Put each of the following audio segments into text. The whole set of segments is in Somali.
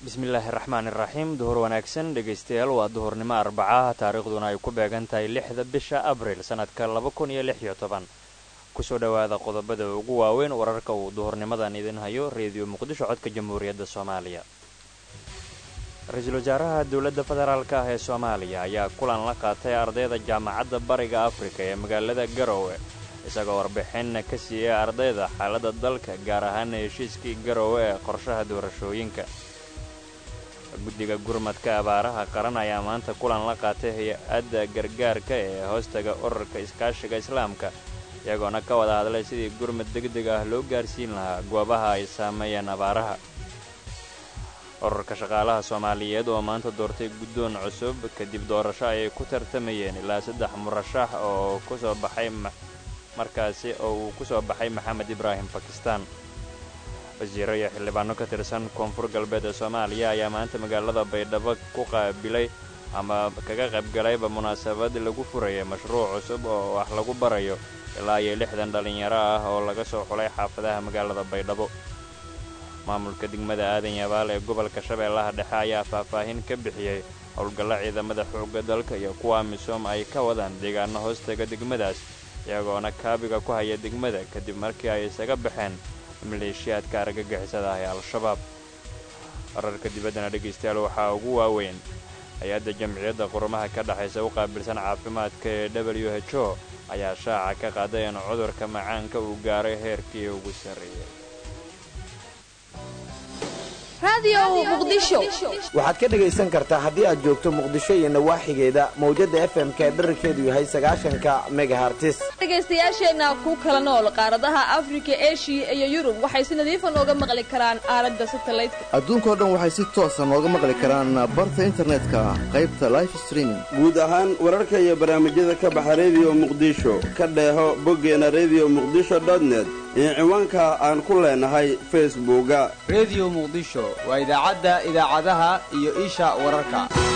bismillaahi raxmaan iraxiim duhur wanaagsan dhegaystayaal waa duhurnimo arbacaha taariikhduna ay ku beegan tahay lixda bisha abril sannadka laba kun iyo lix iyo toban kusoo dhowaada qodobada ugu waaweyn wararka uu duhurnimadan idin hayo reediyo muqdisho codka jamhuuriyadda soomaaliya ra-iisul wasaaraha dowladda federaalk ah ee soomaaliya ayaa kulan la qaatay ardayda jaamacadda bariga afrika ee magaalada garowe isagoo warbixinna ka siiyey ardayda xaaladda dalka gaar ahaana heshiiskii garowe ee qorshaha doorashooyinka guddiga gurmadka abaaraha qaran ayaa maanta kulan la qaatay hay-adda gargaarka ee hoostaga ururka iskaashiga islaamka iyagoona ka wada hadlay sidii gurmad degdeg ah loo gaarsiin lahaa goobaha ay saameeyeen abaaraha ururka shaqaalaha soomaaliyeed oo maanta doortay guddoon cusub kadib doorasho ayay ku tartamayeen ilaa saddex murashax oo kusoo baxay markaasi oo uu ku soo baxay maxamed ibraahim bakistaan wasiiro iyo xildhibaano ka tirsan koonfur galbeed ee soomaaliya ayaa maanta magaalada baydhabo ku qaabilay ama kaga qaybgalayba munaasabad lagu furayay mashruuc cusub oo wax lagu barayo ilaa iyo lixdan dhallinyaro ah oo laga soo xulay xaafadaha magaalada baydhabo maamulka degmada aadan yabaal ee gobolka shabeellaha dhexe ayaa faahfaahin ka bixiyey howlgalla ciidamada xoogga dalka iyo kuwa misoom ay ka wadaan deegaano hoostaga degmadaas iyagoona kaabiga ku haya degmada kadib markii ay isaga baxeen maleeshiyaadka argagixisada ah ee al-shabaab wararka dibaddana dhegaystayaal waxaa ugu waaweyn hay-adda jamciyadda qurumaha ka dhexaysa u qaabilsan caafimaadka ee w h o ayaa shaaca ka qaaday in cudurka macaanka uu gaaray heerkii ugu sarreeyey waxaad ka dhegaysan kartaa haddii aad joogto muqdisho iyo nawaaxigeeda mawjadda f m ka dherarkeedu yahay sagaashanka megahartis dhegaystayaasheenna ku kala nool qaaradaha afrika eshiya iyo yurub waxay si nadiifa nooga maqli karaan aaladda satalaydka adduunkao dhan waxay si toosa nooga maqli karaan barta internetka qaybta life streaming guud ahaan wararka iyo barnaamijyada ka baxa rediyo muqdisho ka dheeho boggeena rediyo muqdisho dotnet iyo ciwaanka aan ku leenahay facebooka rediyo muqdisho waa idaacadda idaacadaha iyo isha wararka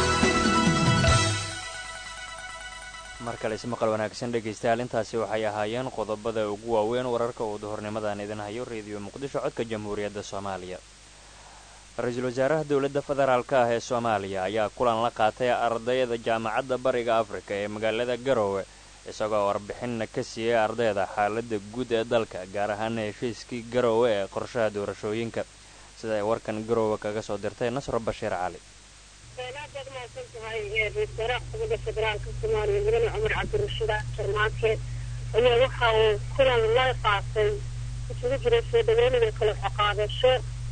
mar kale ismaqal wanaagsan dhegaystayaal intaasi waxay ahaayeen qodobada ugu waaweyn wararka uu duhurnimadan idin hayo rediyo muqdisho codka jamhuuriyadda soomaaliya ra-iisul wasaaraha dowladda federaalk ah ee soomaaliya ayaa kulan la qaatay ardayda jaamacadda bariga afrika ee magaalada garowe isagoo warbixinna ka siiyey ardayda xaaladda guud ee dalka gaar ahaana heshiiskii garowe ee qorshaha doorashooyinka sida ay warkan garowe kaga soo dirtay nasro bashiir cali aad baad umahadsan tahay ra-isul wasaaraha xukuumadda federaalka soomaaliya mudane cumar cabdirashiid sharmaake ayaa waxa uu kulan la qaatay isugu jiray soo dhaweynaya kala xoqaadasho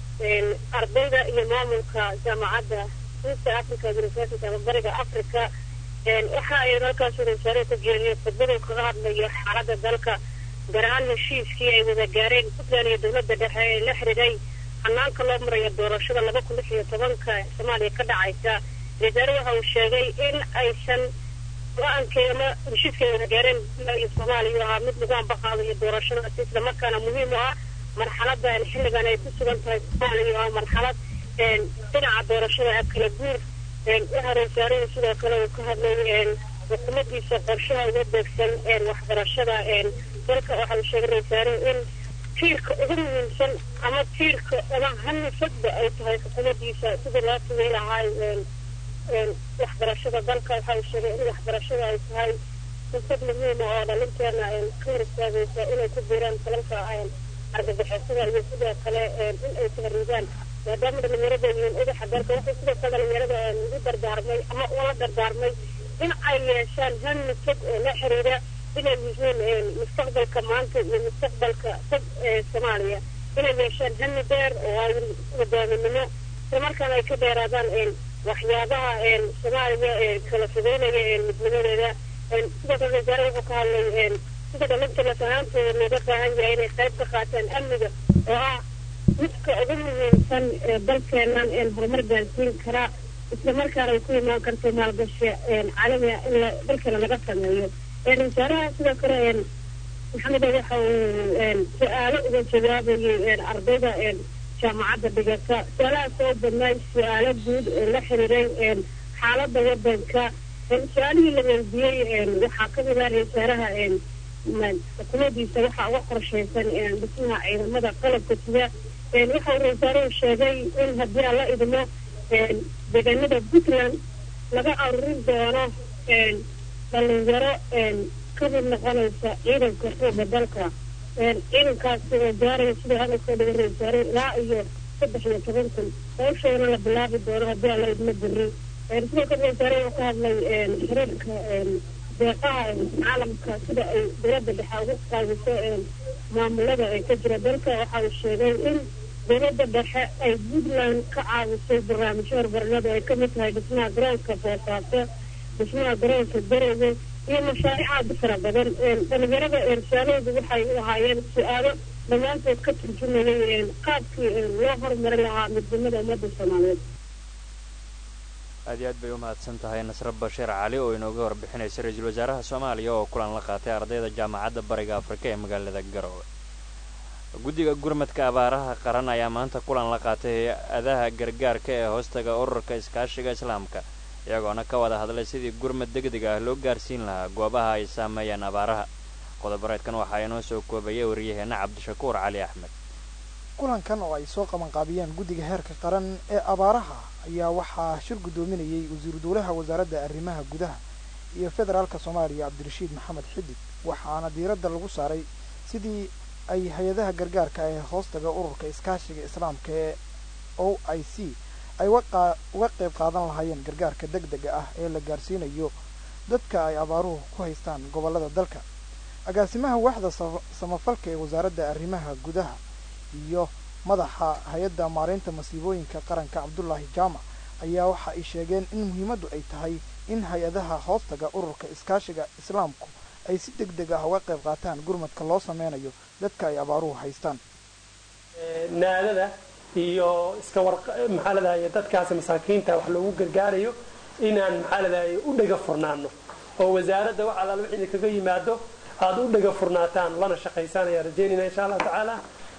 ardayda iyo maamulka jaamacadda east africa university ama bariga africa waxa ay halkaas ra-isul wasaaraha ku jeediyay khudbadu kaga hadlayo xaaladda dalka gaar ahaan heshiiskii ay wada gaareen puntland iyo dowladda dhexe ee la xiriiray hanaanka loo marayo doorashada laba kun lix iyo tobanka soomaaliya ka dhacaysa wasaare waxa uu sheegay in aysan go-aankay ama heshiiskay wada gaareen puntland iyo soomaaliya ahaa mid lagu ambaqaadayo doorashadaasi islamarkaana muhiim u ah marxaladan xilligan ay ku sugan tahay soomaaliya oo marxalad dhinaca doorashada kala guur waxa ra-isul sidoo kale uu ka hadlay xukuumadiisa qorshaha uga beegsan waxbarashada dalka waxa uu sheegay ra-isul in tiirka ugu muhiimsan ama tiirka ama hanifadba ay tahay xukuumadiisa sidii loo sugay lahaay waxbarashada dalka waxa uu sheegay in waxbarashada ay tahay fursad muhiima oo dhalinteena ka hor istaagaysa inay ku biiraan falalka argagixisada iyo sidoo kale in ay tahriibaan maadaama dhalinyarada yihiin udaxa dalka waxay sidoo kale dhalinyarada ugu dardaarmay ama ula dardaarmay in ay yeeshaan hami fog oo la xiriira inay yihiin mustaqbalka maanta iyo mustaqbalka fog ee soomaaliya inay yeeshaan hami dheer oo ay wadaaminimo islamarkaana ay ka dheeraadaan waxyaabaha soomaaliya kala fogeynaya midnimadeeda sidoo kale wasaare wuxuu ka hadlay sida dhalinta lafahaantooda looga baahan yahay inay qayb ka qaataan amniga oo ah midka ugu muhiimsan ee dalkeenan horumar gaarsiin karaa islamarkaana ay ku imaan karto maalgashi caalamiga in dalkeena laga sameeyo wasaaraha sidoo kale maxamed waxa uu su-aalo uga jawaabayay ardayda jaamacadda dhigata su-aalaha soo badnaay su-aalo guud oo la xiriiray xaaladda wadanka su-aalihii la weydiiyey waxaa kamid ah wasaaraha xukuumadiisa waxaa uga qorshaysan dhismaha ciidamada qalabka sida waxa uu rasaaruhu sheegay in haddii aan la idmo deegaanada puntland laga arurin doono dhalinyaro ka mid noqonaysa ciidanka xooga dalka ciidankaasi oo gaaraya sidai hadalkoo dhaga reesaaray ilaa iyo saddex iyo toban kun hawshoona la bilaabi doono haddii alla idma beri sidoo kale reesaare oo ka hadlay xiriirka deeqaha caalamka sida ay dowladda dhexe ugu qaadiso maamulada ee ka jira dalka waxa uu sheegay in dowladda dhexe ay puntland ka caawisay barnaamijyo horumarineed oo ay kamid tahay dhismaha garoonka boosaaso dhismaha garoonka garowe iyo mashaariic aad u fara badan dhalinyarada ersaaloodu waxay u ahaayeen su-aalo dhammaantood ka turjumayay qaabkii loo horumari lahaa midnimada ummadda soomaaliyeed aad iyo aad bay u mahadsan tahay nasre bashiir cali oo inooga warbixinaysa ra-iisul wasaaraha soomaaliya oo kulan la qaatay ardayda jaamacadda bariga afrika ee magaalada garowe guddiga gurmadka abaaraha qaran ayaa maanta kulan la qaatay hay-adaha gargaarka ee hoostaga ururka iskaashiga islaamka iyagoona ka wada hadlay sidii gurmad degdeg ah loo gaarsiin lahaa goobaha ay saameeyeen abaaraha qodobareedkan waxaa inoo soo koobayay wariyaheenna cabdishakuur cali axmed kulankan oo ay soo qabanqaabiyeen guddiga heerka qaran ee abaaraha ayaa waxaa shir guddoominayay wasiiru dowlaha wasaaradda arrimaha gudaha iyo federaalka soomaaliya cabdirashiid maxamed xidig waxaana diiradda lagu saaray sidii ay hay-adaha gargaarka ee hoostaga ururka iskaashiga islaamka ee o i c ay uga qayb qaadan lahaayeen gargaarka deg dega ah ee la gaarsiinayo dadka ay abaaruhu ku haystaan gobollada dalka agaasimaha waaxda samafalka ee wasaaradda arrimaha gudaha iyo madaxa hay-adda maareynta masiibooyinka qaranka cabdulaahi jaamac ayaa waxa ay sheegeen in muhiimaddu ay tahay in hay-adaha hoostaga ururka iskaashiga islaamku ay si deg deg ah uga qayb qaataan gurmadka loo sameynayo dadka ay abaaruhu haystaan naadada iyo iska war maxaa ladahay dadkaasi masaakiinta wax loogu gargaarayo inaan maxaa ladahay u dhega furnaano oo wasaaradda wax allaal wixii kaga yimaado aada u dhega furnaataan lana shaqaysaan ayaa rajeynayna insha allahu tacaala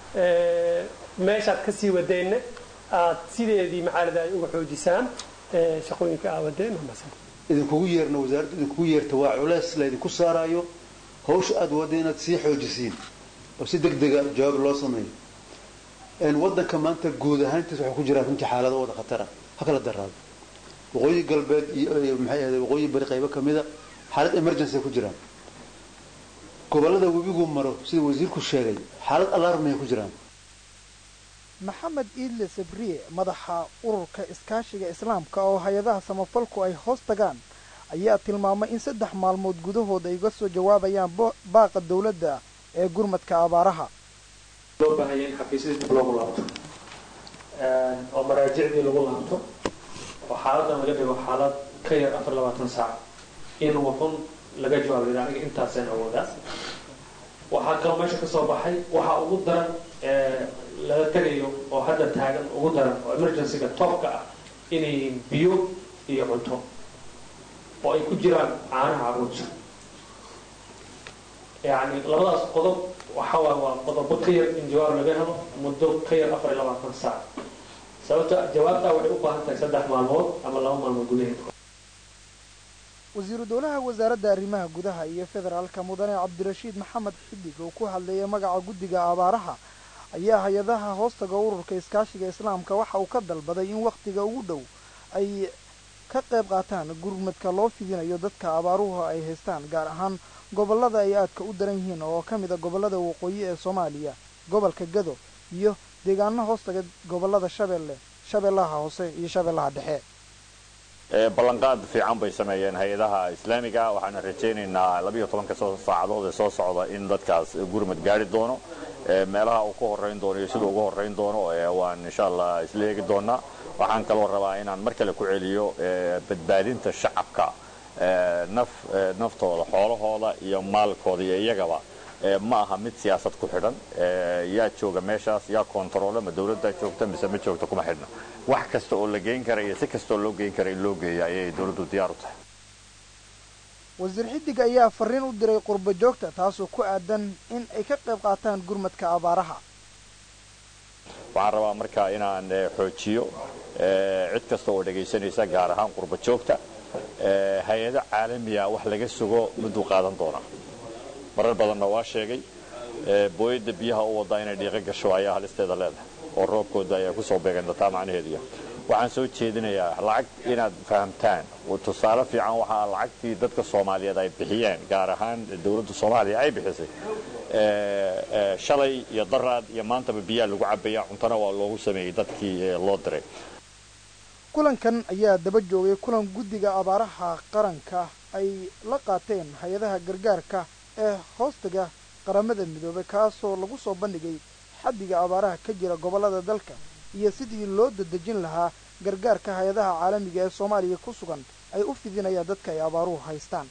meeshaad kasii wadeenna aad sideedii maxaa ladahay uga xoojisaan shaqooyinka aa wadeen idinkugu yeerna wasaaradda idinkugu yeerta waa culeys laydinku saaraayo hawsha aada wadda inaad sii xoojisiin oo si deg dega jawaab loo sameeyo waddanka maanta guud ahaantiis waxaa ku jira runtii xaalado wada khatara ha kala daraado waqooyi galbeed iyo maxay ahayd waqooyi bari qaybo kamida xaalad emergency ku jiraan gobollada webigu maro sida wasiirku sheegay xaalad alarmay ku jiraan maxamed iidle sabriye madaxa ururka iskaashiga islaamka oo hay-adaha samafalku ay hoos tagaan ayaa tilmaamay in saddex maalmood gudahood ay uga soo jawaabayaan baaqa dowladda ee gurmadka abaaraha loo baahaya in xafiisyadii dib loogu laabto oo maraajicdii lagu laabto oo xaaladan laga dhigo xaalad ka yar afar labaatan saac in wuxun laga jawaabay aniga intaasaan awoodaa waxaa kaloo meesha ka soo baxay waxaa ugu daran laga tegayo oo hadda taagan ugu daran oo emergencyga toobka ah inay biyo iyo cunto oo ay ku jiraan caanaha carruurta yacni labadaas qodob waxa waay waa qodobo ka yar in jawaab laga helo muddo ka yar afar iyo labaatan saac sababta jawaabtaa waxay u baahan tahay saddex maalmood ama laba maalmood gudaheed wasiiru dowlaha wasaaradda arrimaha gudaha iyo federaalka mudane cabdirashiid maxamed xidig oo ku hadlayay magaca guddiga abaaraha ayaa hay-adaha hoostaga ururka iskaashiga islaamka waxa uu ka dalbaday in wakhtiga ugu dhow ay ka qayb qaataan gurmadka loo fidinayo dadka abaaruhu ay haystaan gaar ahaan gobollada ay aadka u daran yihiin oo ka mid a gobollada waqooyi ee soomaaliya gobolka gado iyo deegaano hoostaga gobollada shabeelle shabeellaha hoose iyo shabeellaha dhexe ballanqaad fiican bay sameeyeen hay-adaha islaamiga waxaana rajaynaynaa labiiyo tobanka saacadood ee soo socda in dadkaas gurmad gaari doono meelaha uu ka horeyn doono iyo siduu uga horeyn doono waan insha allah isla eegi doonaa waxaan kaloo rabaa inaan mar kale ku celiyo badbaadinta shacabka naf naftooda xoolahooda iyo maalkooda iyo iyagaba ma aha mid siyaasad ku xidhan yaa jooga meeshaas yaa kontaroole ma dawladdaa joogta mise ma joogta kuma xidhna wax kasta oo la geyn kara iyo si kastaoo loo geyn kara in loo geeya ayay dawladdu diyaar u tahay wasiir xidig ayaa fariin u diray qurbo joogta taasoo ku aadan in ay ka qayb qaataan gurmadka abaaraha waxaan rabaa markaa inaan xoojiyo cid kasta oo dhegaysanaysa gaar ahaan qurbo joogta hay-ado caalamiya wax laga sugo mudduu qaadan doonaa marar badanna waa sheegay booyadda biyaha u waddaa inay dhiiqo gasho ayaa halisteeda leedahay oo roobkooda ayaa kusoo beegan taa macnaheeduya waxaan soo jeedinayaa lacag inaad fahamtaan tusaale fiican waxaa lacagtii dadka soomaaliyeed ay bixiyeen gaar ahaan dowladda soomaaliya ay bixisay shalay iyo daraad iyo maantaba biyaa lagu cabaya cuntona waa loogu sameeyey dadkii loo diray kulankan ayaa daba joogay kulan guddiga abaaraha qaranka ay la qaateen hay-adaha gargaarka ee hoostaga qaramada midoobay kaasoo lagu soo bandhigay xaddiga abaaraha ka jira gobollada dalka iyo sidii loo dadejin lahaa gargaarka hay-adaha caalamiga ee soomaaliya ku sugan ay u fidinayaan dadka ay abaaruhu haystaan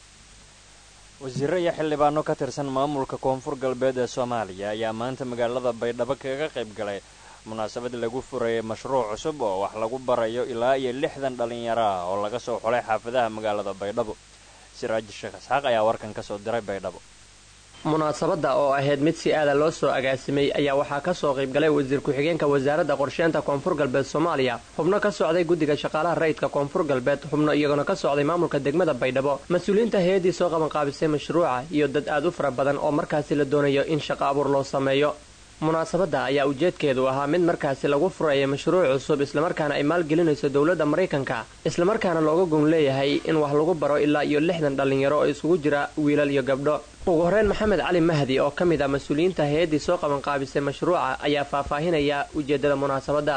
wasiirro iyo xildhibaano ka tirsan maamulka koonfur galbeed ee soomaaliya ayaa maanta magaalada baydhabo kaga qayb galay munaasabad lagu furayay mashruuc cusub oo wax lagu barayo ilaa iyo lixdan dhallinyaro ah oo laga soo xulay xaafadaha magaalada baydhabo siraaji sheekh isxaaq ayaa warkan ka soo diray baydhabo munaasabadda oo ahayd mid si aada loo soo agaasimay ayaa waxaa ka soo qaybgalay wasiir ku-xigeenka wasaaradda qorsheynta koonfur galbeed soomaaliya xubno ka socday guddiga shaqaalaha rayidka koonfur galbeed xubno iyaguna ka socday maamulka degmada baydhabo mas-uuliyiinta hay-addii soo qabanqaabisay mashruuca iyo dad aad u fara badan oo markaasi la doonayo in shaqo abuur loo sameeyo munaasabadda ayaa ujeedkeedu ahaa mid markaasi lagu furaya mashruuc cusub islamarkaana ay maalgelinayso dowladda maraykanka islamarkaana looga gun leeyahay in wax lagu baro ilaa iyo lixdan dhallinyaro oo isugu jira wiilal iyo gabdho ugu horreyn maxamed cali mahdi oo ka mid ah mas-uuliyiinta hay-addii soo qabanqaabisay mashruuca ayaa faahfaahinaya ujeeddada munaasabadda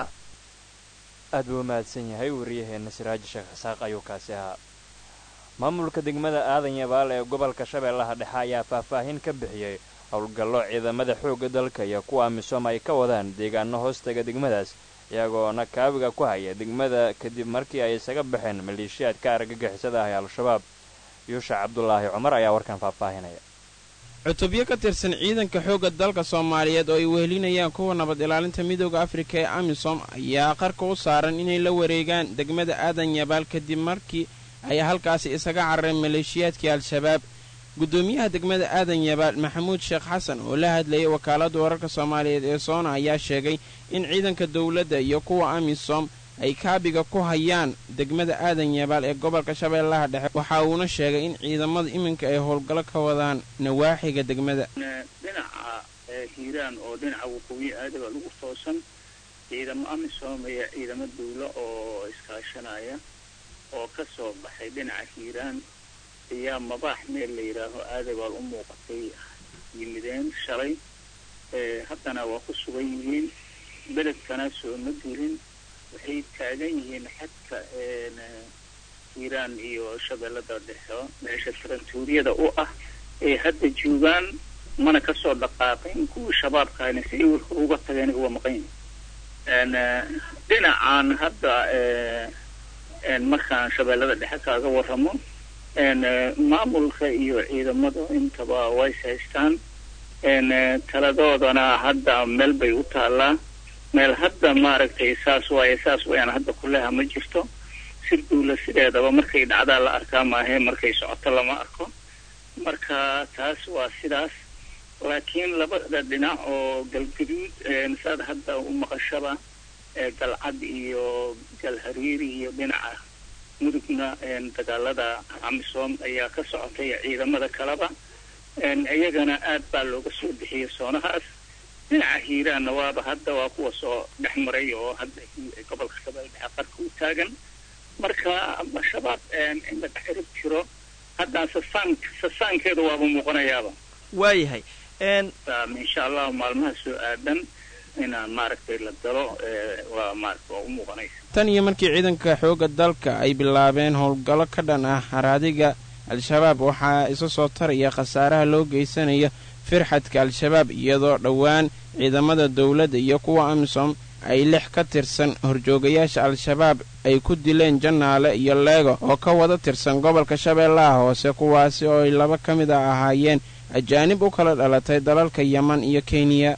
aad buu mahadsan yahay wariyaheenna siraaji sheekh isaaq ayuu kaasi ahaa maamulka degmada aadan yabaal ee gobolka shabeellaha dhexe ayaa faahfaahin ka bixiyey howlgallo ciidamada xoogga dalka iyo kuwa amisom ay ka wadaan deegaano hoostaga degmadaas iyagoona kaabiga ku haya degmada kadib markii ay isaga baxeen maleeshiyaadka argagixisada ah ee al-shabaab yuusha cabdulaahi cumar ayaa warkan faahfaahinaya cutubyo ka tirsan ciidanka xoogga dalka soomaaliyeed oo ay wehelinayaan kuwa nabad ilaalinta midooda afrika ee amisom ayaa qarka u saaran inay la wareegaan degmada aadan yabaal kadib markii ay halkaasi isaga carareen maleeshiyaadkii al-shabaab guddoomiyaha degmada aadan yabaal maxamuud sheekh xasan oo la hadlayay wakaaladda wararka soomaaliyeed ee soona ayaa sheegay in ciidanka dowladda iyo kuwa amisom ay kaabiga ku hayaan degmada aadan yabaal ee gobolka shabeellaha dhexe waxa uuna sheegay in ciidamada iminka ay howlgallo ka wadaan nawaaxiga degmada dhinaca hiiraan oo dhinaca waqooyi aadaba lagu toosan ciidamo amisom iyo ciidamo dawlo oo iskaashanaya oo ka soo baxay dhinaca hiiraan ayaa mabaax meel la yidhaaho aadabaal u muuqatay yimideen shalay haddana waa ku sugan yihiin beledkana soo ma gelin waxay taagan yihiin xadka hiiraan iyo shabeellada dhexe meesha tarantuuriyada u ah ee hadda joogaan mana kasoo dhaqaaqin kuwii shabaabkaana si ay warka uga tageen uga maqan yihiin dhinacan hadda markaan shabeellada dhexe kaaga warramo maamulka iyo ciidamada intaba ways haystaan taladoodana hadda meel bay u taallaa meel hadda maaragtay saas waaye saas wayaan hadda kuleha ma jirto sir duula sideedaba markay dhacdaa la arkaa maahe markay socoto lama arko marka taas waa sidaas laakiin labada dhinac oo galgaduud saad hadda u maqashaba galcad iyo galhariiri iyo dhinaca mudugna dagaalada amisom ayaa ka socotay ciidamada kaleba iyagana aad baa looga soo bixiyey soonahaas dhinaca hiiraanna waaba hadda waa kuwa soo dhex maray oo hadda gobolka shabeelle dhexe qarka u taagan marka shabaab in la dhex cirib jiro haddaan sasaan sasaankeeda waaba muuqanayaaba waayahay insha allahu maalmaha soo aadan inaan maaragtay la galo waa maarata waa u muuqanaysa tan iyo markii ciidanka xoogga dalka ay bilaabeen howlgallo ka dhan ah haraadiga al-shabaab waxaa isa soo taraya khasaaraha loo geysanaya firxadka al-shabaab iyadoo dhowaan ciidamada dowladda iyo kuwa amisom ay lix ka tirsan horjoogayaasha al-shabaab ay ku dileen jannaale iyo leego oo ka wada tirsan gobolka shabeellaha hoose kuwaasi oo ay laba ka mid a ahaayeen ajaanib u kala dhalatay dalalka yeman iyo kenya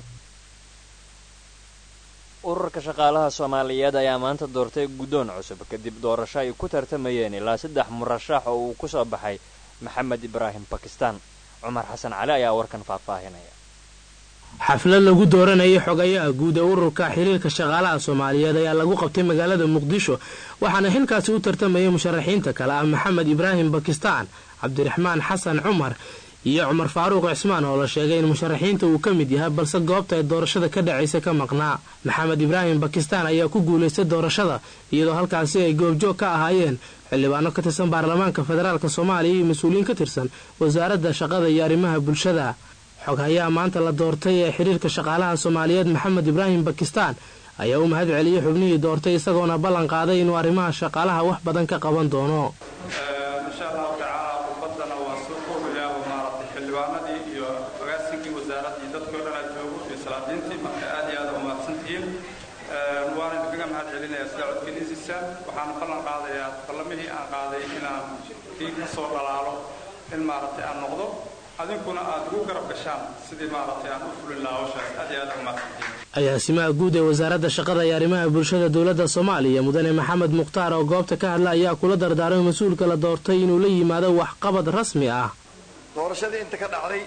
ururka shaqaalaha soomaaliyeed ayaa maanta doortay guddoon cusub kadib doorasho ay ku tartamayeen ilaa saddex murashax oo uu ku soo baxay maxamed ibraahim bakistaan cumar xasan cali ayaa warkan faahfaahinaya xaflad lagu dooranayay xogayaha guud ee ururka xiriirka shaqaalaha soomaaliyeed ayaa lagu qabtay magaalada muqdisho waxaana xilkaasi u tartamayay musharaxiinta kale ah maxamed ibraahim bakistaan cabdiraxmaan xasan cumar iyo cumar faaruuq cismaan oo la sheegay in musharaxiinta uu ka mid yahay balse goobta ay doorashada ka dhacaysa ka maqnaa maxamed ibraahim bakistaan ayaa ku guulaystay doorashada iyadoo halkaasi ay goobjoog ka ahaayeen xildhibaano ka tirsan baarlamaanka federaalk soomaaliya iyo mas-uuliyiin ka tirsan wasaaradda shaqada iyo arrimaha bulshada xoghayaha maanta la doortay ee xiriirka shaqaalaha soomaaliyeed maxamed ibraahim bakistaan ayaa u mahad celiyey xubnihii doortay isagoona ballan qaaday inuu arrimaha shaqaalaha wax badan ka qaban doono insha allahu tacaala khudbadana waa soo koobayaa oo maaragtay xildhibaanadii iyo agaasinkii wasaaraddii dadkii o dhan aad joogo iyo salaadiintii marka aad iyo aad u mahadsantihiin waana idinkaga mahad celinayaa sida codkeniisisa waxaana ballan qaadayaa ballamihii aan qaaday inaan kii ka soo dhalaalo in maaragtay aan noqdo adinkuna aad ugu garab gashaan sidii maaragtay aan u fulin lahaa hawshaas aad iyo aad u mahadsantihiin agaasimaha guud ee wasaaradda shaqada iyo arrimaha bulshada dowladda soomaaliya mudane maxamed mukhtaar oo goobta ka hadla ayaa kula dardaarmay mas-uulka la doortay inuu la yimaado waxqabad rasmi ah doorashadii inta ka dhacday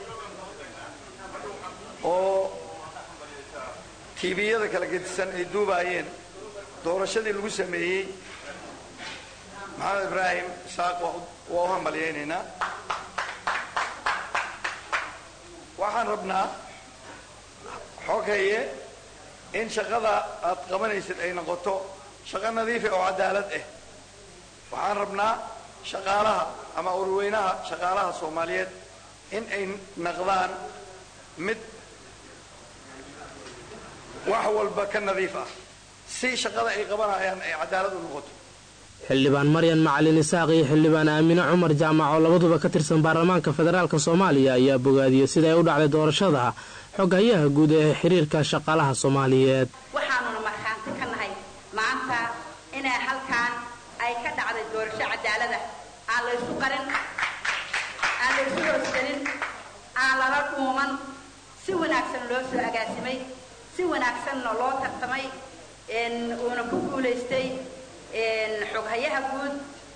oo tiibiyada kala gedisan ay duubaayeen doorashadii lagu sameeyey maxamed ibraahim isaaq waa u hambalyaynaynaa waxaan rabnaa xogaye in shaqada aad qabanaysid ay noqoto shaqo nadiifa oo cadaalad ah waxaan rabnaa shaqaalaha ama urweynaha shaqaalaha soomaaliyeed in ay naqdaan mid wax walba ka nadiif ah si shaqada ay qabanayaan ay cadaalad u noqoto xildhibaan maryan macalin isaaq iyo xildhibaan aamine cumar jaamac oo labaduba ka tirsan baarlamaanka federaalk soomaaliya ayaa bogaadiyey sida ay u dhacday doorashada xoghayaha guud ee xiriirka shaqaalaha soomaaliyeed waxaanuna markhaanti ka nahay maanta inay halkaan ay ka dhacday doorasho cadaalada aan laysu qarin aan laysu hoosgelin aan lala dhuuman si wanaagsan loo soo agaasimay si wanaagsanna loo tartamay uuna ku guulaystay xoghayaha guud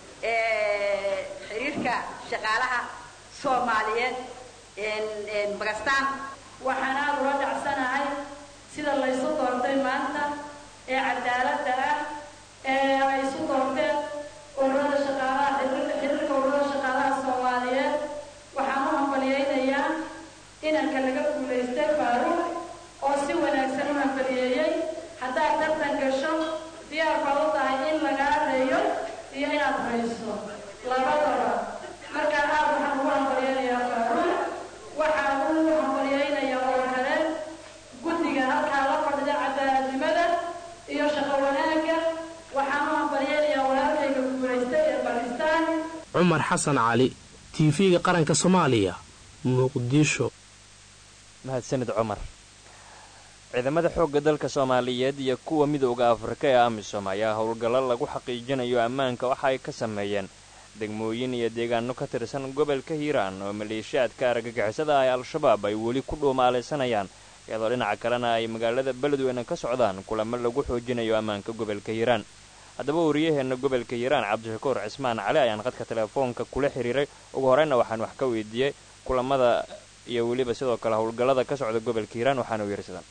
ee xiriirka shaqaalaha soomaaliyeed bakistaan waxaan aada ula dhacsanahay sida laysu doortay maanta ee cadaaladda ah ee ay isu doorteen ururada shaqaalaha xiriirka ururada shaqaalaha soomaaliyeed waxaan u hambaliyaynayaa inanka laga guulaystay faaruuq oo si wanaagsan u hambaliyeeyey haddaad tartan gasho diyaar baad u tahay in lagaa reeyo iyo inaad rayso labadaba markaa aad waxaan ugu hambalyaynayaa faaruuq waxaan ugu hambalyaynayaa oo kale guddiga halkaa la fadhida cadaaladnimada iyo shaqo wanaagga waxaan u hambalyaynayaa walaalkayga guulaystay ee bakistaan cumar xasan cali tv-ga qaranka soomaaliya muqdisho mahadsanid cumar ciidamada xoogga dalka soomaaliyeed iyo kuwa midooda afrika ee amisom ayaa howlgallo lagu xaqiijinayo ammaanka waxa ay ka sameeyeen degmooyin iyo deegaano ka tirsan gobolka hiiraan oo maleeshiyaadka argagixisada ah ee al-shabaab ay weli ku dhuumaalaysanayaan iyadoo dhinaca kalena ay magaalada beledweyne ka socdaan kulamo lagu xoojinayo ammaanka gobolka hiiraan haddaba wariyaheenna gobolka hiiraan cabdishakuur cismaan cali ayaan qadka telefoonka kula xiriiray ugu horeyna waxaan wax ka weydiiyey kulamada iyo weliba sidoo kale howlgallada ka socda gobolka hiiraan waxaanu yiri sidan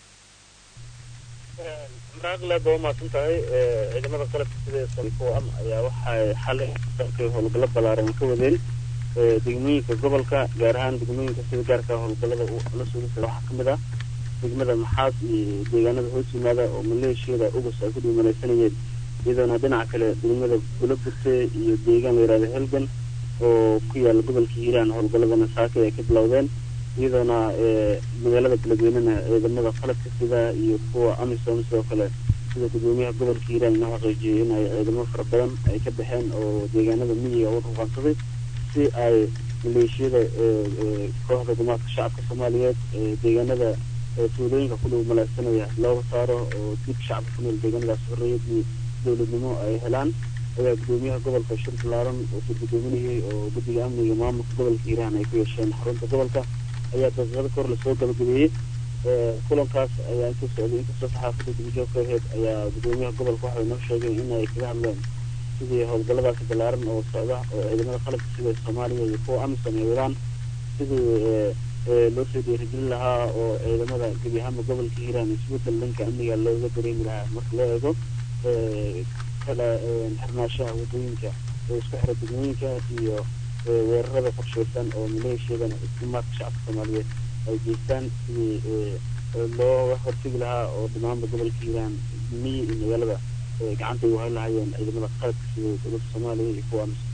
maraaqleed waa umahadsan tahay ciidamada qalabka sida sanfoam ayaa waxay xalay dalkay howlgallo ballaaran ka wadeen degmooyinka gobolka gaar ahaan degmooyinka sida gaarka howlgallada la sugisa waxaa ka mid ah degmada maxaas iyo deegaanada hoos yimaada oo maleeshiyada ugus ay ku dhiimalaysanayeen iyadoona dhinaca kale degmada bulabute iyo deegaan la yihahdo helgan oo ku yaala gobolka hiiraan howlgalladana saake ay ka bilowdeen iyadoona magaalada beledweynena ciidamada qalabka sida iyo kuwa amisom sidoo kale sida gudoomiyaha gobolka hiiraan inoo xaqiijiyay in ay ciidamo fara badan ay ka baxeen oo deegaanada miyiga u ruqaansaday si ay maleeshiyada kooxda gumaadka shacabka soomaaliyeed deegaanada tuulooyinka ku dhow malaagsanaya looga saaro oo dib shacabka ku nool deegaanadaas horreeyadii dowladnimo ay helaan ayaa gudoomiyaha gobolka shir ballaaran oo soo gudoominayay oo guddiga amniga maamulka gobolka hiiraan ay ku yeesheen xarunta gobolka ayaa daqiiqada kahor lasoo gabagabeeyey kulankaas ayaa intuu socday inkastoo saxaafadda dibjoogka ahayd ayaa gudoomiyaha gobolka waxay noo sheegeen in ay kaga hadleen sidii howlgalladaasi ballaaran oo socda oo ciidamada qalabka sida soomaaliya iyo kuwa amisom ay wadaan sidii loo soo dhiirigelin lahaa oo ciidamada gebi ahaanba gobolka hiiraan isbeddel dhanka amniga looga dareemi lahaa marka loo eego kala xirnaashaha wadooyinka ee isku xira degmooyinka iyo weerarada qorsheysan oo maleeshiyadana islimaadka shacabka soomaaliyeed ay geystaan sidii looga hortegi lahaa oo dhammaanba gobolka hiiraan miyi iyo magaalada gacanta ay uhayn lahaayeen ciidamada qaladka sida dowladda soomaaliya iyo kuwa amisom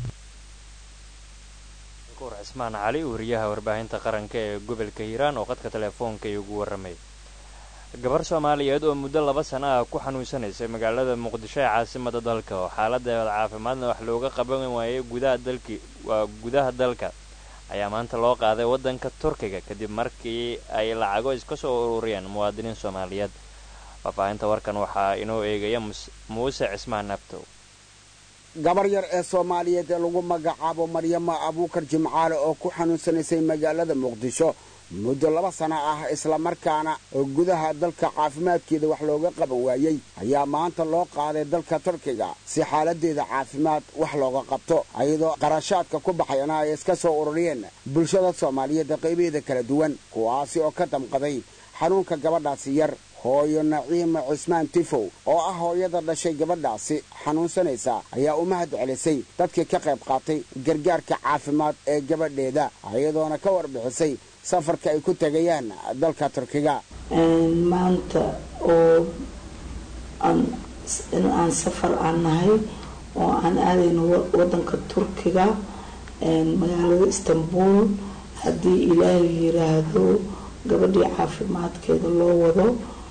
kur cismaan cali wariyaha warbaahinta qaranka ee gobolka hiiraan oo qadka teleefoonka iugu warramay gabar soomaaliyeed oo muddo laba sana ah ku xanuunsanaysay magaalada muqdisho ee caasimada dalka oo xaaladeeda caafimaadna wax looga qaban waayay gudaha dalki waa gudaha dalka ayaa maanta loo qaaday waddanka turkiga kadib markii ay lacago iska soo ururiyeen muwaadiniin soomaaliyeed faahfaahinta warkan waxaa inoo eegaya muuse cismaan nabtow gabar yar ee soomaaliyeed ee lagu magacaabo maryama abuukar jimcaale oo ku xanuunsanaysay magaalada muqdisho muddo laba sana ah islamarkaana oo gudaha dalka caafimaadkeeda wax looga qaban waayey ayaa maanta loo qaaday dalka turkiga si xaaladeeda caafimaad wax looga qabto iyadoo qarashaadka ku baxayana ay iska soo ururiyeen bulshada soomaaliyeed qaybaheeda kala duwan kuwaasi oo ka damqaday xanuunka gabadhaasi yar hooyo naciima cismaan tifow oo ah hooyada dhashay gabadhaasi xanuunsanaysa ayaa u mahad celisay dadkii ka qayb qaatay gargaarka caafimaad ee gabadheeda iyadoona ka warbixisay safarka ay ku tegayaan dalka turkiga maanta oo in aan safar aan nahay oo aan aadayno wadanka turkiga magaalada istanbul haddii ilaahay yiraahdo gabadhii caafimaadkeeda loo wado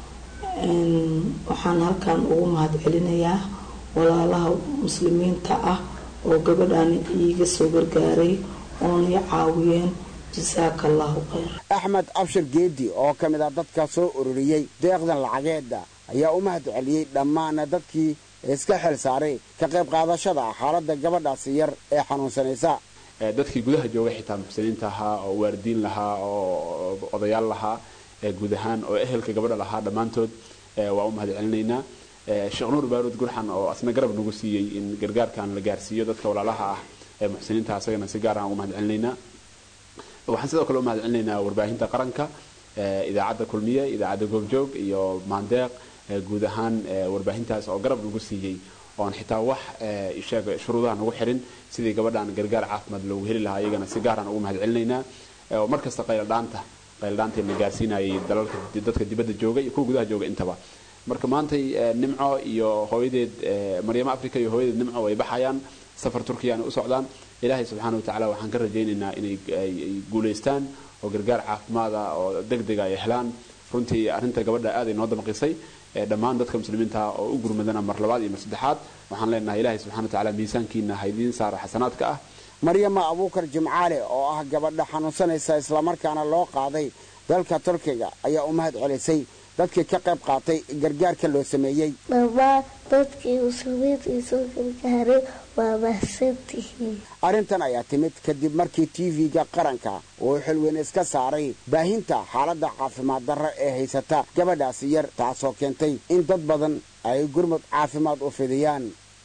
waxaan halkan ugu mahad celinayaa walaalaha muslimiinta ah oo gabadhan iiga soo gargaaray oona i caawiyeen jasaaka allahu khayr axmed abshir geedi oo ka mid ah dadka soo ururiyey deeqdan lacageeda ayaa u mahad celiyey dhammaan dadkii iska xil saaray ka qayb qaadashada xaaladda gabadhaasi yar ee xanuunsanaysa dadkii gudaha jooga xitaa muxsiniinta ahaa oo waaridiin lahaa oo odayaal lahaa guud ahaan oo ehelka gabadha lahaa dhammaantood waa u mahad celinaynaa sheekh nuur baaruud gurxan oo asna garab nagu siiyey in gargaarkan la gaarsiiyo dadka walaalaha ah ee muxsiniinta asagana si gaar aan ugu mahad celinaynaa waxaan sidoo kale u mahad celinaynaa warbaahinta qaranka idaacadda kulmiye idaacadda goobjoog iyo maandeeq guud ahaan warbaahintaas oo garab nagu siiyey oon xitaa wax sheeg shuruudaha nagu xirin sidii gabadhan gargaar caafimaad loogu heli lahaa iyagana si gaaraan ugu mahad celinaynaa oo markasta qayladhaanta qayladhaanta la gaarsiinayay dalalka dadka dibadda jooga iyo kuwa gudaha jooga intaba marka maantay nimco iyo hooyadeed maryamo africa iyo hooyadeed nimco way baxayaan safar turkiyaana u socdaan ilaahay subxaana watacaala waxaan ka rajaynaynaa inay ay guulaystaan oo gargaar caafimaada oo degdega ay helaan runtii arrinta gabadha aad ay noo damqisay dhammaan dadka muslimiinta oo u gurmadana mar labaad iyo mar saddexaad waxaan leenahay ilaahay subxana watacaala miisaankiina haydiin saara xasanaadka ah maryama abuukar jimcaale oo ah gabadha xanuunsanaysa islamarkaana loo qaaday dalka turkiga ayaa u mahad celisay dadkii ka qayb qaatay gargaarka loo sameeyey dhammaan dadkii muslimiinta isoo gargaaray waa mahadsantihiin arrintan ayaa timid kadib markii tv-ga qaranka uu xilweyn iska saaray baahinta xaaladda caafimaad darra ee haysata gabadhaasi yar taasoo keentay in dad badan ay gurmud caafimaad u fidiyaan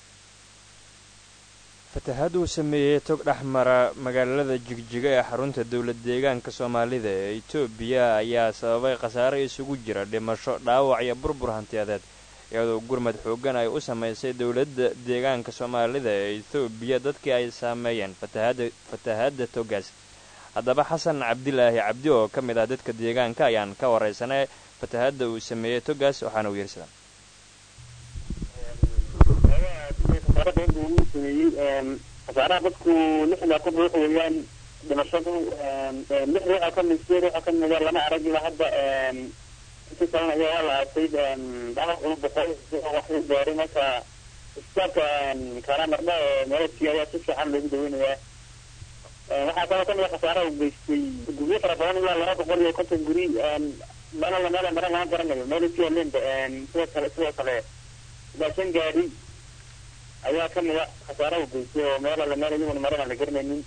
fatahaad uu sameeyey tog dhex mara magaalada jigjiga ee xarunta dowlad deegaanka soomaalida ee etoobiya ayaa sababay khasaare isugu jira dhimasho dhaawac iyo burbur hantiyadeed iyadoo gurmad xooggan ay u samaysay dowladda deegaanka soomaalida ee etoobiya dadkii ay saameeyeen fatahaadda togaas haddaba xasan cabdilaahi cabdi oo ka mid ah dadka deegaanka ayaan ka waraysanay fatahaadda uu sameeyey togaas waxaana uu yidhi sidan khasaaraha dadku lixda ku ruux weeyaan dhimashadu lix ruuxa ka mid sideed ruuxa ka mida lama arag ilaa hadda intii kalena ayaa waa la aasay dhaawac uu boqol waxay gaaray marka isbitaalka karamardha ee meeladkii ayaa si fiican loogu daweynayaa waxaa kaloo kamid a khasaaraha uu geystay guryo fara badan ilaa laba boqol iyo konton guri meelala meel maran lama garanayo meeladkii alenba sidoo kale sidoo kale ilaa shan gaari ayaa ka mida khasaara u geystay oo meel alla meel iyaguna maran aan la garanaynin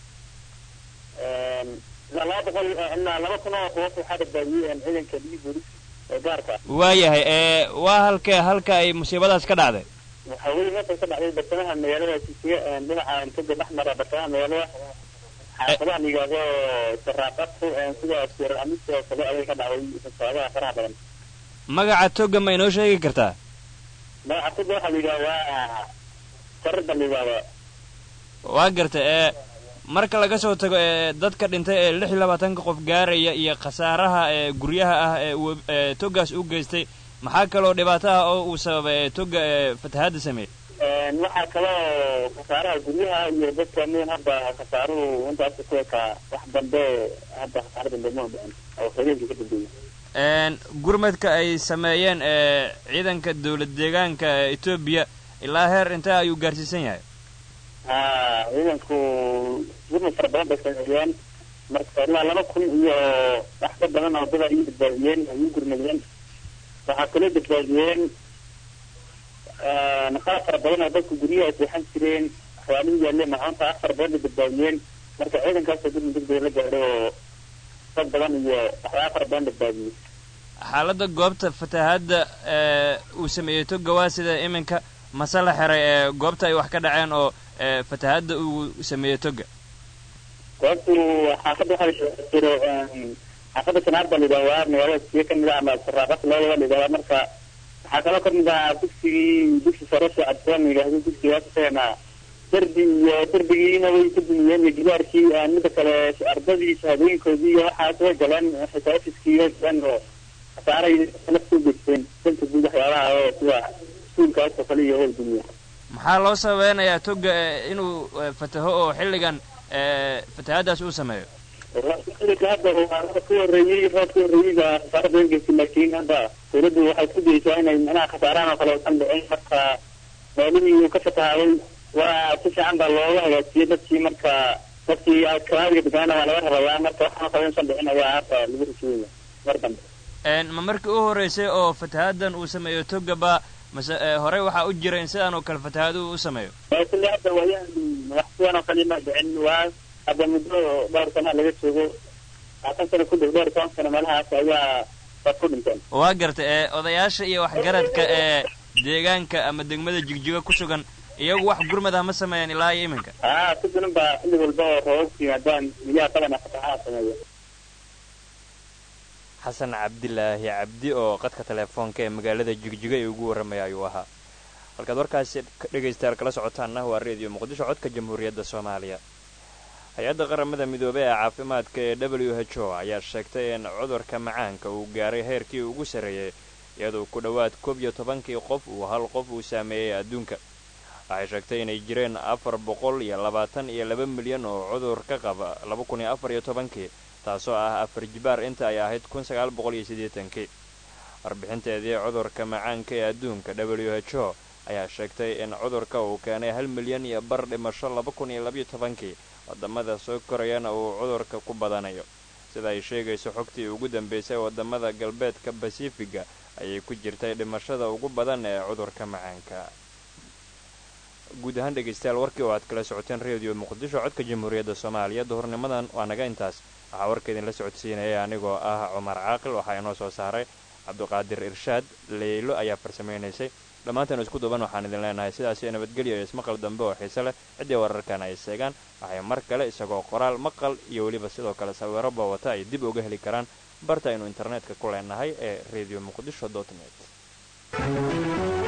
ilaa laba boqol ilaa laba kun oo ruux waxaa badbaadiyey ciidanka dhigi booliska ee gaarka waayahay ee waa halka halka ay musiibadaas ka dhacday waxaa weye meesha ka dhacday bartamaha magaalada sisiye dhinaca toga dhex mara bartamaha magaalada xaafadaha la yidhaahdo saraaqadku sidaas yarar amista oo kale ayay ka dhacday fasaabaha faraha badan magaca toga ma inoo sheegi kartaa magaca toga waxaa la yidhahdaa waa sarida la yidhahdaa waa garta ee marka laga soo tago ee dadka dhintay ee lix iyo labaatanka qof gaaraya iyo khasaaraha ee guryaha ah ee uu ee togaas u geystay maxaa kaloo dhibaato ah oo uu sababay ee toga ee fatahaadda sameeyey waxaa kaloo khasaaraha guryaha iyo dadka min hadda khasaaruhu intaas ku ekaa wax dambe hadda khasaaro dambe ma dhicin oo habeenkii ka dambeeyey gurmadka ay sameeyeen ee ciidanka dowlad deegaanka ee etoobiya ilaa heer intee ayuu gaarsiisan yahay ha ciidanku gurmad fara badan bay sameeyeen marka ilaa laba kun iyo wax ka badan oo dad ay u badbaadiyeen ay u gurmadeen waxaa kaloo badbaadiyeen qalab fara badan oo dadku guryaha ay seexan jireen waxyaalihii yaaleen macaanta ah fara badan bay badbaadiyeen marka ciidankaasoo gurmad degdega la gaadhay oo dad badan iyo waxyaala fara badan badbaadiyey xaaladda goobta fatahaadda ee uu sameeyey toga waa sida iminka mase la xiray ee goobta ay wax ka dhaceen oo ee fatahaadda uu sameeyey toga goobtu xaafadda waxaa jiro xaafadda sanaad baa la yidhahdaa magaalada siye ka mid ah ama saraaqas labadaba la yidhahdaa marka waxaa kaloo ka mid ah dugsigii dugsi sare soo cadfoon la yidhahdo dugsigaas isagana derbi iyo derbigiina way ku dumiyeen iyo gidaarkii midda kale ardadii shahaadooyinkoodii iyo waxaas way galeen xitaa ofiskii way galeen oo khasaaray nafta u geysteen danta guud waxyaabaha oo sida iskuulkaas oo kale iyo way dumiya maxaa loo sababeynayaa toga ee inuu ee, fataho oo xilligan ee fatahaaddaas uu sameeyo xilliga hadda waa roob ka horreeyey roob ka horreeyey baa khasaaro badan geystay laakiin hadda dawladdu waxay ku daysaa inay manaha khasaarahan oo kale usan dhicin marka meelihii uu ka fatahaaday waa si fiican baa looga hagaajiyey dadkii marka dadkii kabaadiga degaana waa laga rabayaa marka waxaan oo kale usan dhicin ayaa hadda lagu rasuulaya mar dambe Een, ma markii u horreysay oo fatahaaddan uu sameeyo toga ba mase ee, horey waxaa u jira in sidaan oo kale fatahaad uu u sameeyo kulli hadda waayaan wax sidan oo kale ma dhicin waa hadda muddo dhowr sana laga joogo labaatan sano ku dhow dhowr iyo toban sano meelahaas ayaa dad ku dhinteen waa garta ee odayaasha iyo waxgaradka ee deegaanka ama degmada jigjiga ku sugan iyagu wax gurmad ah ma sameeyaan ilaa iyo iminka haa si badan baa xilli walba oo roobabku yimaadaan biyaha badana fatahaha sameeya xasan cabdilaahi cabdi oo qadka teleefoonka ee magaalada jigjiga ee ugu warramaya ayuu ahaa halkaad warkaasi ka dhegaystayaal kala socotaanna waa reediyo muqdisho codka jamhuuriyadda soomaaliya hay-adda qaramada midoobey ee caafimaadka ee w h o ayaa sheegtay in cudurka macaanka uu gaaray heerkii ugu sarreeyey iyadoo ku dhowaad koob iyo tobankii qof uu hal qof uu saameeyey adduunka waxay sheegtay inay jireen afar boqol iyo labaatan iyo laba milyan oo cudur ka qaba laba kun iyo afar iyo tobankii taasoo ah afar jibaar inta ay ahayd kun sagaal boqol iyo siddeetankii warbixinteedii cudurka macaanka ee adduunka w h o ayaa sheegtay in cudurka uu keenay hal milyan iyo bar dhimasho laba kun iyo labaiyo tobankii wadamada soo korayana uu cudurka ku badanayo sida ay sheegayso xogtii ugu dambeysay wadamada galbeedka basifiga ayay ku jirtay dhimashada ugu badan ee cudurka macaanka guud ahaan dhegaystayaal warkii oo aad kala socoteen reediyo muqdisho codka jamhuuriyadda soomaaliya duhurnimadan waa naga intaas waxaa warka idinla socodsiinaya anigoo ah cumar caaqil waxaa inoo soo saaray cabduqaadir irshaad leylo ayaa farsamaynaysay dhammaantan isku duban waxaan idin leenahay sidaas iyo nabadgelyo iyo ismaqal dambe oo xiise leh ciddii wararkan ay seegaan waxay mar kale isagoo qoraal maqal iyo weliba sidoo kale sawiro bawata ay dib uga heli karaan barta aynu internetka ku leenahay ee radio muqdisho dot net